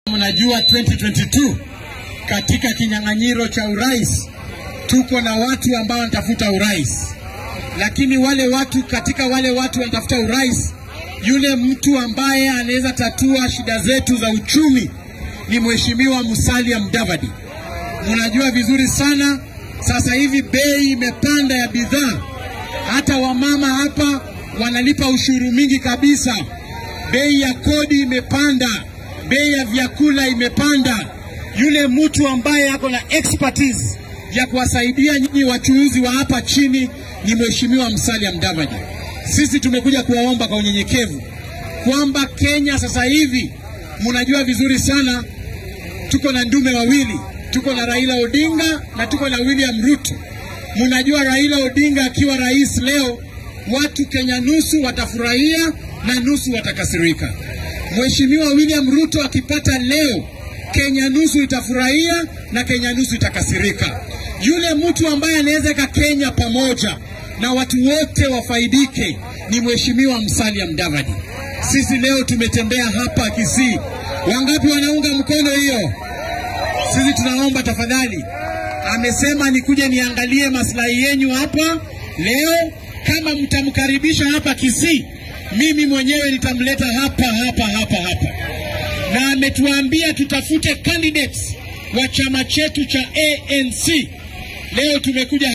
Mnajua 2022 katika kinyang'anyiro cha urais tuko na watu ambao wanatafuta urais, lakini wale watu katika wale watu wanatafuta urais, yule mtu ambaye anaweza tatua shida zetu za uchumi ni Mheshimiwa Musalia Mudavadi. Mnajua vizuri sana, sasa hivi bei imepanda ya bidhaa, hata wamama hapa wanalipa ushuru mingi kabisa. Bei ya kodi imepanda, bei ya vyakula imepanda. Yule mtu ambaye ako na expertise ya kuwasaidia nyinyi wachuuzi wa hapa chini ni Mheshimiwa Musalia Mudavadi. Sisi tumekuja kuwaomba kwa unyenyekevu kwamba Kenya sasa hivi, mnajua vizuri sana, tuko na ndume wawili, tuko na Raila Odinga na tuko na William Ruto. Mnajua Raila Odinga akiwa rais leo, watu Kenya nusu watafurahia na nusu watakasirika. Mheshimiwa William Ruto akipata leo, Kenya nusu itafurahia na Kenya nusu itakasirika. Yule mtu ambaye anaweza weka Kenya pamoja na watu wote wafaidike ni Mheshimiwa Musalia Mudavadi. Sisi leo tumetembea hapa Kisii, wangapi wanaunga mkono hiyo? Sisi tunaomba tafadhali, amesema nikuje niangalie maslahi yenyu hapa leo. Kama mtamkaribisha hapa Kisii, mimi mwenyewe nitamleta hapa hapa hapa hapa, na ametuambia tutafute candidates wa chama chetu cha ANC. Leo tumekuja